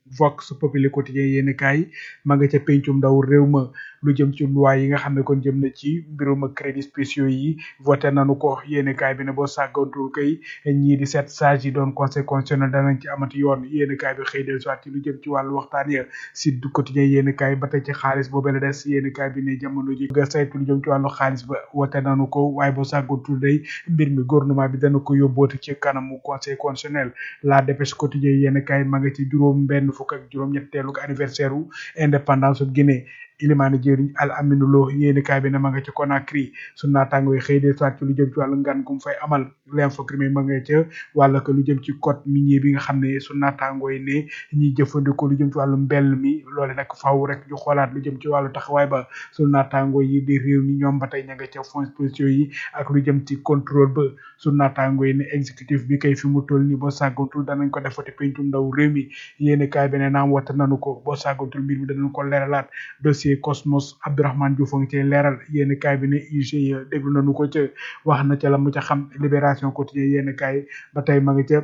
Vox Populi quotidien yéen kaay ma nga ca pencum ndaw réew ma lu jëm ci loi yi nga xam ne kon jëm na ci mbirum crédit spéciaux yi voté nañu ko yéen kaay bi ne boo sàggantul kay ñii di sept sages yi doon conseil constitutionnel danañ ci amati yoon yéen kaay bi xëy del soit ci lu jëm ci wàllu waxtaan ya Sud Quotidien yéen kaay ba tey ci xaalis boobu la des yéen kaay bi ne jamono ji nga saytu lu jëm ci wàllu xaalis ba voté nañu ko waaye boo sàggantul day mbir mi gouvernement bi dana ko yóbbooti ci kanamu conseil constitutionnel la dépêche quotidien yéen kaay ma nga ci juróom benn fukk ak juróom ñetteelu anniversaire u indépendance bu Guinée ilimaani jëriñ al aminu lo yéeni kaay bi ne ma nga ca Conakry su naataango yi xëy de soit ci lu jëm ci wàllu ngan gum fay amal l'info crime ma nga ca wàlla ko lu jëm ci code minier bi nga xam ne su naataango yi ne ñiy jëfandikoo lu jëm ci wàllu mbell mi loole nag faaw rek ñu xoolaat lu jëm ci wàllu taxawaay ba su naataango yi di réew mi ñoom ba tey ña nga ca fonds spéciaux yi ak lu jëm ci contrôle ba su naataango yi ne exécutif bi kay fi mu toll ni boo sàggantul danañ ko defati pencum ndaw réew mi yéeni kaay bi ne naam wata nanu ko boo sàggantul mbir mi danañ ko leeralaat dossier Cosmos Abdourahmane Diouf a ngi cay leeral yéen kaay bi ne IGE déglu nañu ko ca wax na ca la mu ca xam libération quotidien yéen kaay ba tey ma nga ca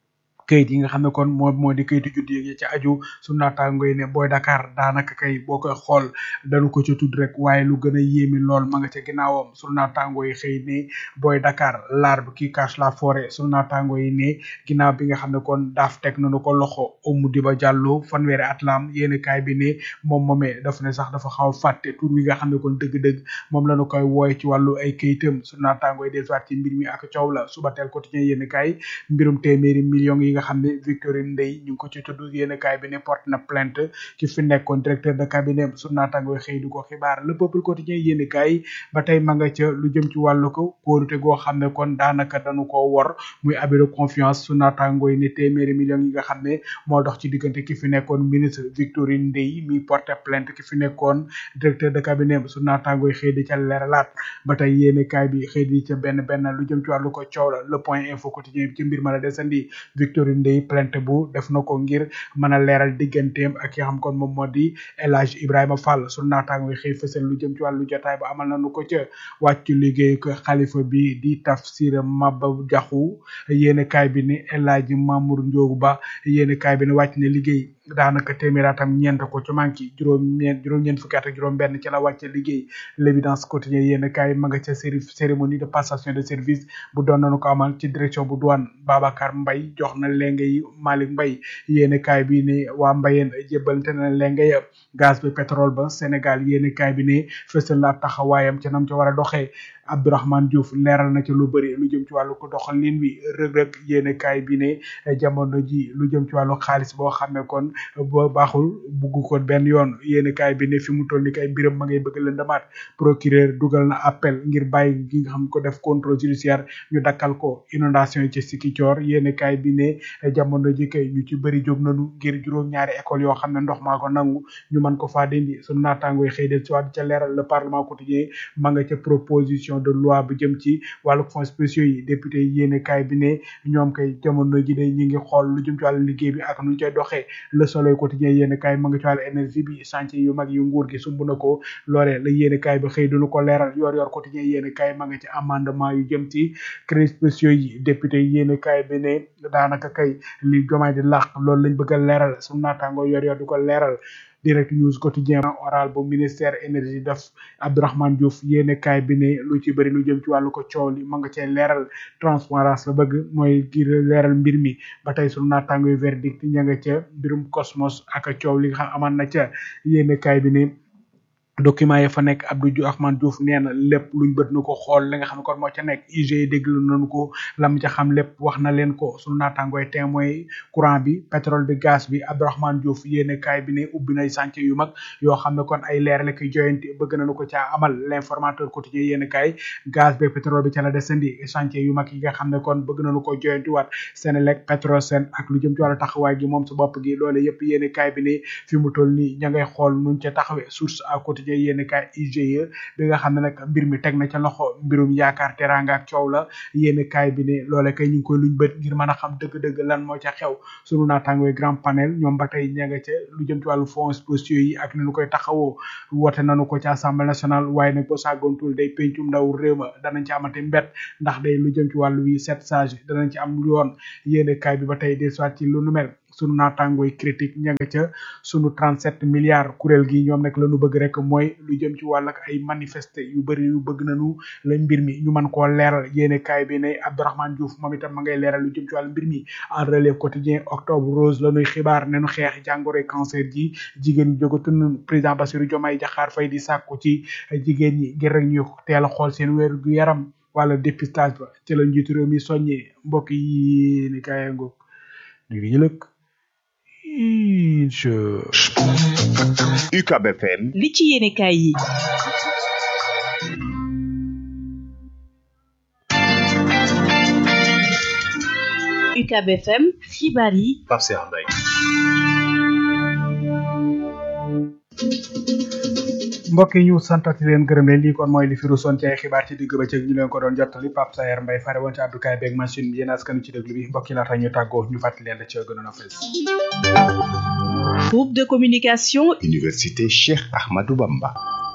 kayit yi nga xam ne kon moo moo di kayitu juddu yi ci aju su naataango yi ne booy Dakar daanaka kay boo koy xool dañu ko ca tudd rek waaye lu gën a yéemi lool ma nga ca ginnaawam su naataango yi xëy ne booy Dakar l'arbre qui cache la forêt su naataango yi ne ginnaaw bi nga xam ne kon daaf teg nañu ko loxo Oumou Diba Diallo fanweeri at la am yéen kaay bi ne moom moomee daf ne sax dafa xaw a fàtte tur wi nga xam ne kon dëgg-dëgg moom la ñu koy wooye ci wàllu ay kayitam su naataango yi dellusiwaat ci mbir mi ak coow la suba teel quotidien yéen kaay mbirum téeméeri millions yi nga xam ne Victorine Ndeye ñu ngi ko ci tudd yéen kaay bi ne porte na plainte ci fi nekkoon directeur de cabinet su naataango yi xëy di ko xibaar le peuple quotidien yéen kaay ba tey ma nga ca lu jëm ci wàllu ko kóorute goo xam ne kon daanaka dañu ko wor muy abus de confiance su naataango yi ne téeméeri millions yi nga xam ne moo dox ci diggante ki fi nekkoon ministre Victorine Ndeye mi porte plainte ki fi nekkoon directeur de cabinet su naataango yi xëy di ca leeralaat ba tey yéen kaay bi xëy di ca benn benn lu jëm ci wàllu ko coow la le point info quotidien bi ci mbir ma la desandi Victorine Ndeye plainte bu def na ko ngir mën a leeral digganteem ak ki xam kon moom moo di El Hadj Ibrahima Fall su naataango yi xëy fësal lu jëm ci wàllu jotaay ba amal nañu ko ca wàccu liggéey ko xalifa bi di tafsir Maba Jaxu yéen kaay bi ne El Hadj Mamour Ndiogu Ba yéen kaay bi ne wàcc na liggéey daanaka téeméeraatam ñeent ko ci manki juróom ñeent juróom ñeent fukki at ak juróom benn ci la wàcce liggéey l'évidence quotidien yéen kaay ma nga ca série cérémonie de passation de service bu doon nañu ko amal ci direction bu douane Babacar Mbaye jox na lenge yi Malick Mbaye yéen kaay bi ne waa Mbayeen jébbalante na lenge ya gaz bi pétrole ba Sénégal yéen kaay bi ne fësal la taxawaayam ca nam ca war a doxee Abdourahmane Diouf leeral na ci lu bëri lu jëm ci wàllu ko doxalin wi rëg-rëg yéen kaay bi ne jamono ji lu jëm ci wàllu xaalis boo xam ne kon boo baaxul bugg ko benn yoon yéen kaay bi ne fi mu toll ni kay mbiram ma ngay bëgg lëndamaat procureur dugal na appel ngir bàyyi gi nga xam ko def contrôle judiciaire ñu dakkal ko inondation yi ci Sikicoor yéen kaay bi ne jamono ji kay ñu ci bëri jóg nañu ngir juróom-ñaari école yoo xam ne ndox maa ko nangu ñu mën ko faa dindi sunu naataango yi xëy del ci waat ca leeral le parlement quotidien ma nga ca proposition de loi bu jëm ci wàllu fonds spéciaux yi député yi yéene kaay bi ne ñoom kay jamono ji day ñi ngi xool lu jëm ci wàllu liggéey bi ak nu ñu koy doxee le soleil quotidien yéene kaay ma nga ci wàllu énergie bi chantier yu mag yu nguur gi sumb na ko loolee la yéene kaay bi xëy duñu ko leeral yor yor quotidien yéene kaay ma nga ci amendement yu jëm ci crédits spéciaux yi député yi yéene kaay bi ne daanaka kay li jomaay di làq loolu lañ bëgg a leeral suñu naataango yor yor di ko leeral direct news quotidien oral bu ministère énergie def Abdourahmane Diouf yéene kaay bi ne lu ci bëri lu jëm ci wàllu ko coow li ma nga cee leeral transparence la bëgg mooy kii leeral mbir mi ba tey sunu naataango yu verdict ña nga ca mbirum cosmos ak coow li nga xam aman na ca yéene kaay bi ne document yi fa nekk Abdou Rahman Diouf nee na lépp luñ bët na ko xool li nga xam ne kon moo ca nekk IG déglu nañu ko lam ca xam lépp wax na leen ko sunu naataangooy témoin courant bi pétrole bi gaz bi Abdourahmane Diouf yéene kaay bi ne ubbi nay chantier yu mag yoo xam ne kon ay leer la koy joyanti bëgg nañu ko caa amal l'informateur quotidien yéene kaay gaz bi pétrole bi ca la desandi chantier yu mag yi nga xam ne kon bëgg nañu ko joyanti waat Senelec Petrosen ak lu jëm ci wàllu taxawaay gi moom sa bopp gi loole yëpp yéene kaay bi ne fi mu toll nii ña ngay xool nuñ ca taxawee source à quotidien yéen kaay IGE bi nga xam ne nag mbir mi teg na ca loxo mbirum yaakaar teranga ak coow la yéen kaay bi ne loole kay ñu ngi koy luñ bët ngir mën a xam dëgg-dëgg lan moo ca xew sunu naataangooy grand panel ñoom ba tey ña nga ca lu jëm ci wàllu fonds spéciaux yi ak ni ñu koy taxawoo woote nañu ko ci assemblée nationale waaye nag boo sàggoontul day pencum ndaw réew ma danañ ci amati mbett ndax day lu jëm ci wàllu wi sept sage danañ ci am yoon yéen kaay bi ba tey des soit ci lu nu mel sunu naatangooy critique ña nga ca sunu 37 milliards kuréel gi ñoom nag la ñu bëgg rek mooy lu jëm ci wàll ak ay manifester yu bëri yu bëgg nañu la mbir mi ñu mën koo leeral yéene kaay bi ne Abdourahmane Diouf moom itam ma ngay leeral lu jëm ci wàllu mbir mi en relève quotidien octobre rose la ñuy xibaar ne nu xeex jàngoroy cancer ji jigéen ñi jógatun président Bassirou Diomaye Diakhar Faye di sàkku ci jigéen ñi ngir rek ñu teel a xool seen wér gu yaram wala dépistage ba ci la njiitu réew mi soññee mbokk yi ni kaay ngoog ñu ngi lëkk incha UCAB FM li ci yéene kaay yi UCAB FM xibaar yi Pape Cheikh Mbaye mbokk yi ñu santati leen gërëm leen lii kon mooy li fi rusoon ci ay xibaar ci digg bëccëg ñu leen ko doon jottali Pape Sayer Mbaye fare woon ci àddukaay beeg machine bi yéen askanu ci déglu bi mbokk yi laata ñu tàggoo ñu fàttali leen da ci gënoon a fës groupe de communication Université Cheikh Ahmadou Bamba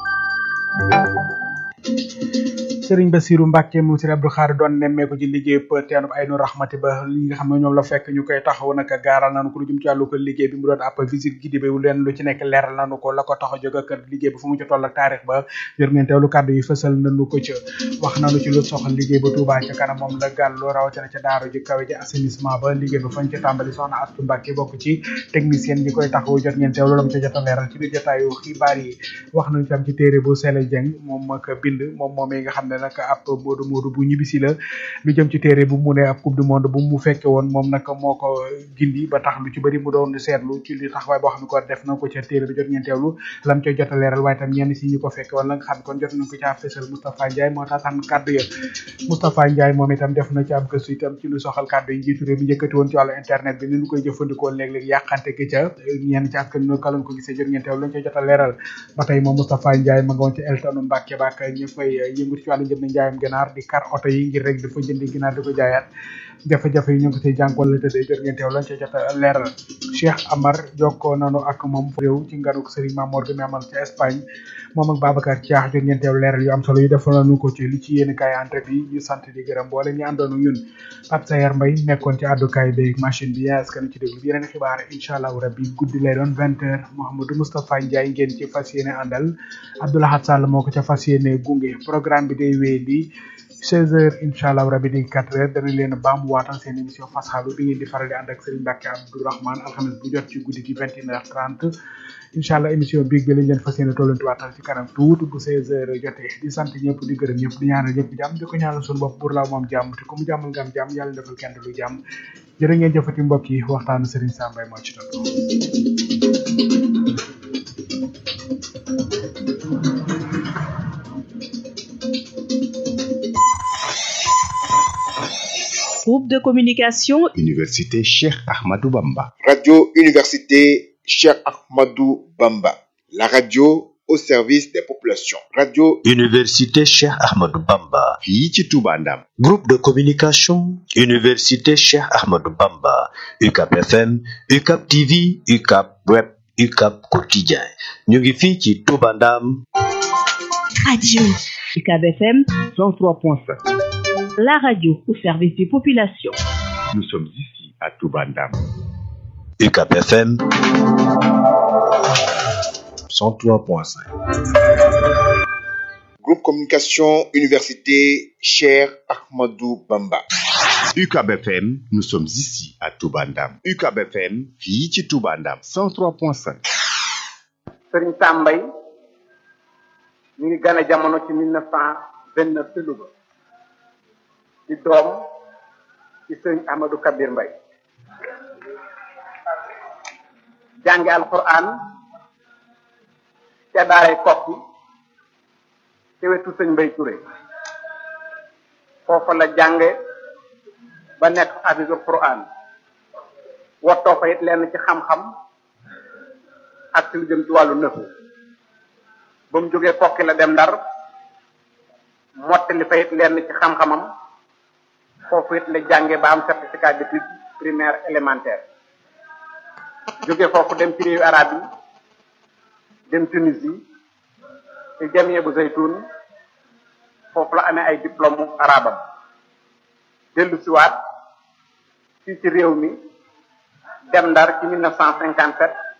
Sëriñ Basiru Mbàkke mu Sëriñ Abdou Khadre doon nemmeeku ci liggéey teenub Aynu Rahmati ba li nga xam ne ñoom la fekk ñu koy taxaw naka gaaral nañu ko lu jëm ci wàllu ko liggéey bi mu doon ab visite guidée bi leen lu ci nekk leeral nañu ko la ko tax a jóg ak liggéey bi fu mu ci toll ak taarix ba yor ngeen teewlu kàddu yi fësal nañu ko ca wax nañu ci lu soxal liggéey ba Touba ca kanam moom la gàllu rawatina ca daaru ji kawe ji assainissement ba liggéey ba fañ ca tàmbali soxna Astu Mbàkke bokk ci technicien ñi koy taxaw jot ngeen teewlu la mu ca jot a leeral ci biir jotaayu xibaar yi wax nañu ci am ci téere bu Sele Jeng moom ak bind moom moomee nga xam ne nag ab moodu moodu bu ñibbisi la lu jëm ci téere bu mu ne ab coupe du monde bu mu fekke woon moom nag moo ko gindi ba tax lu ci bëri mu doon seetlu ci li taxawaay boo xam ne ko def na ko ca téere bi jot ngeen teewlu lam ca jot a leeral waaye tam ñenn si ñu ko fekke woon la nga xam ne kon jot nañ ko caa fësal Moustapha Ndiaye moo taataan kàddu ya Moustapha Ndiaye moom itam def na ci ab gëstu itam ci lu soxal kàddu yi njiitu réew mi njëkkati woon ci wàllu internet bi ni ñu koy jëfandikoo léeg-léeg yàqante gi ca ñenn ci askan ñoo kaloon ko gisee jot ngeen teewlu lañ ca jot a leeral ba tey moom Moustapha Ndiaye ma nga woon ci Eltonu Mbàkke baak ñu fay yëngu ci wàllu njënd njaayam ganaar di kar oto yi ngir rek dafa jëndi ginaar di ko jaayaat jafe-jafe yi ñu ngi ko ciy jànkoon la tëddee jot ngeen teew lañ ca jot a leeral Cheikh Amar jokkoo nanu ak moom réew ci nganuk Serigne Mamour gi mi amal ci Espagne moom ak Babacar Thiax jot ngeen teew leeral yu am solo yu defal nañu ko ci li ci yéen kaay entrée bi ñu sant di gërëm boole ñu àndoon ñun Pape Sayer Mbaye nekkoon ci àddukaay bi machine bi yaa askan ci déglu bi yeneen xibaar incha allah rabbi guddi lay doon vingt heures Mouhamadou Moustapha Ndiaye ngeen ci fas yéene àndal Abdoulahat Sall moo ko ca fas yéene gunge programme bi day wéy di 16 heures incha allah rabi di 4 heures danañ leen a baamuwaatal seen émission fasxalu bi ngeen di faral di ànd ak Serigne Mbacke Abdourahmane alxames bu jot ci guddi gi 21 heures 30 incha allah émission biig bi lañ leen fas yéene tollanti waatal ci kanam tuuti bu 16 heures jotee di sant ñëpp di gërëm ñëpp di ñaanal ñëpp jàmm di ko ñaanal suñu bopp pour la moom jàmm te ku mu jàmmal nga am jàmm yàlla defal kenn lu jàmm jërë ngeen jëfati mbokk yi waxtaanu Serigne Sambay moo ci toll. groupe de communication Université Cheikh Ahmadou Bamba Radio Université Cheikh Ahmadou Bamba. La radio au service des populations. Radio Université Cheikh Ahmadou Bamba. fii ci Touba Ndam Groupe de communication Université Cheikh Ahmadou Bamba. UCAP FM, UCAP TV, UCAP Web, UCAP Quotidien. ñu ngi fii ci Touba Ndam. radio UCAB FM 103.7 la radio au service des populations nous sommes ici à Touba Ndam UCAP FM 103.5. Groupe Communication Université Cheikh Ahmadou Bamba. UCAB FM nous sommes ici à Touba Ndam UCAB FM fii ci Touba Ndam 103.5 Sëriñ Sambay ñu ngi gane jamono ci mille neuf cent vingt neuf ci Louga di doom ci sëriñ Ahmadou Kabir Mbay jànge alquran ca daaray kokki ci wetu sëñ Mbay Touré foofa la jànge ba nekk hafisul quran wottoo fa it lenn ci xam-xam ak ci lu jëm ci wàllu nëfu ba mu jógee kokki la dem ndar mottali fa it lenn ci xam-xamam foofu it la jànge ba am certificat d'études primaire élémentaire jóge foofu dem ci réewu arab yi dem Tunisie ci jamie bu zaytun foofu la amee ay diplôme arabam dellu siwaat fii ci réew mi dem ndar ci 1957